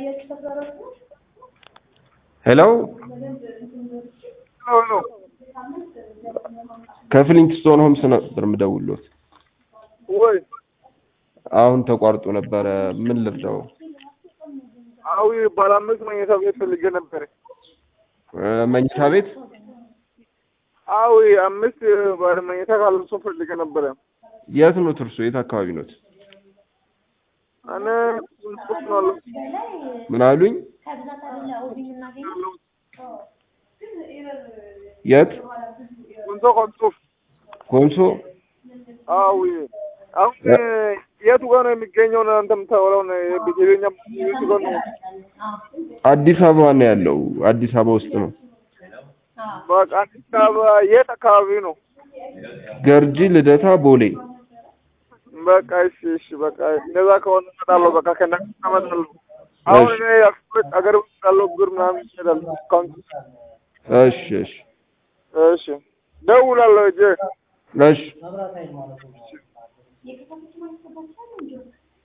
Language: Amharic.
ሄሎ ከፍሊንትስቶን ሆምስ ነበር የምደውልዎት። ወይ አሁን ተቋርጦ ነበረ። ምን ልርዳው? አዊ ባለ አምስት መኝታ ቤት ፈልጌ ነበር። እ መኝታ ቤት አዊ አምስት ባለ መኝታ ካለ እሱ ፈልጌ ነበረ። የት ኖት እርሶ? የት አካባቢ ኖት? እኔ ስንት ነው ያለው? ምን አሉኝ? የት? ኮንሶ ኮንሶ። ኮንሶ። አዊ አሁን የቱ ጋር ነው የሚገኘው? ነው አንተ የምታወራው ነው የቤተኛ የቱ ጋር ነው? አዲስ አበባ ነው ያለው። አዲስ አበባ ውስጥ ነው። በቃ አዲስ አበባ የት አካባቢ ነው? ገርጂ፣ ልደታ፣ ቦሌ። በቃ እሺ፣ እሺ፣ በቃ እንደዛ ከሆነ እመጣለሁ። በቃ ከእናንተ እመጣለሁ። አሁን እኔ አገር ውስጥ ያለው ብር ምናምን ይሄዳል ዲስካውንት። እሺ፣ እሺ፣ እሺ፣ ደውላለሁ እጄ እሺ።